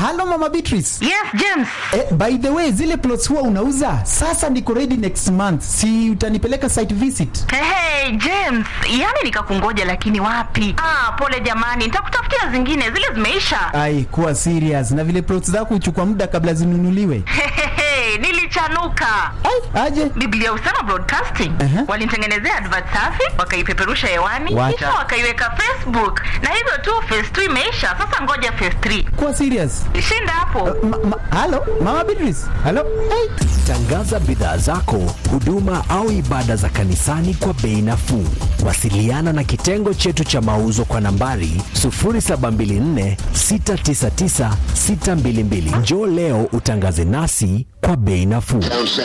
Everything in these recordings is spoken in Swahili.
halo mama Beatrice. Yes, James. Eh, by the way zile plots huwa unauza sasa niko ready next month si utanipeleka site visit Hey, hey, James, yani nikakungoja lakini wapi? Ah, pole jamani, nitakutafutia zingine, zile zimeisha. ai kuwa serious na vile plots zako huchukua muda kabla zinunuliwe Hehehe, nilichanuka. ai aje Biblia Usama Broadcasting Aha. walinitengenezea advert safi, wakaipeperusha hewani, Wacha. kisha wakaiweka Facebook, na hivyo tu phase 2 imeisha. Sasa ngoja phase 3 kuwa serious shinda hapo. ma, ma, halo mama Beatrice halo ai Tangaza bidhaa zako, huduma au ibada za kanisani kwa bei nafuu. Wasiliana na kitengo chetu cha mauzo kwa nambari 0724 699 622. Njoo leo utangaze nasi kwa bei nafuu.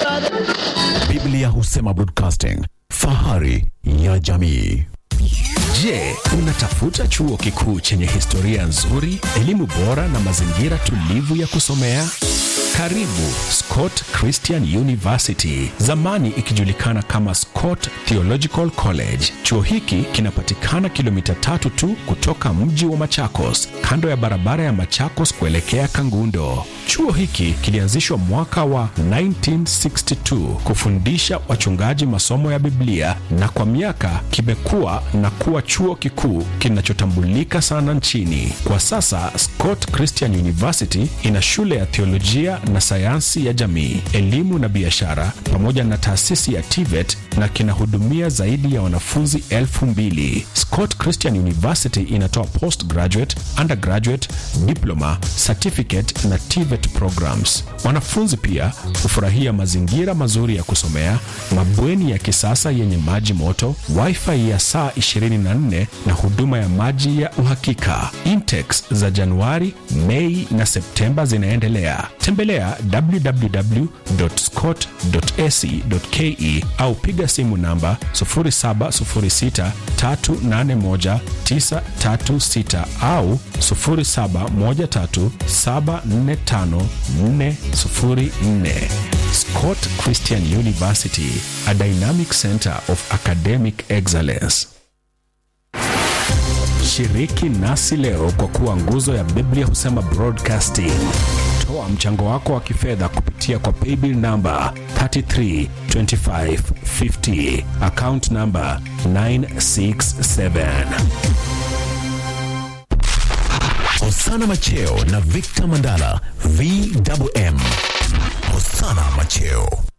Biblia Husema Broadcasting, fahari ya jamii. Je, unatafuta chuo kikuu chenye historia nzuri, elimu bora na mazingira tulivu ya kusomea? Karibu Scott Christian University, zamani ikijulikana kama Scott Theological College. Chuo hiki kinapatikana kilomita tatu tu kutoka mji wa Machakos, kando ya barabara ya Machakos kuelekea Kangundo. Chuo hiki kilianzishwa mwaka wa 1962 kufundisha wachungaji masomo ya Biblia na kwa miaka kimekuwa na kuwa chuo kikuu kinachotambulika sana nchini. Kwa sasa Scott Christian University ina shule ya theolojia na sayansi ya jamii, elimu na biashara pamoja na taasisi ya TVET na kinahudumia zaidi ya wanafunzi elfu mbili. Scott Christian University inatoa postgraduate, undergraduate, diploma, certificate na TVET programs. Wanafunzi pia hufurahia mazingira mazuri ya kusomea, mabweni ya kisasa yenye maji moto, wifi ya saa 24 na huduma ya maji ya uhakika. Intakes za Januari, Mei na Septemba zinaendelea. Tembelea www.scott.ac.ke au piga simu namba 0706381936 au 0713745404. Scott Christian University, a dynamic center of academic excellence. Shiriki nasi leo kwa kuwa nguzo ya Biblia Husema Broadcasting. Toa mchango wako wa kifedha kupitia kwa paybill namba 332550 account namba 967. Hosana Macheo na Victor Mandala VMM. Hosana Macheo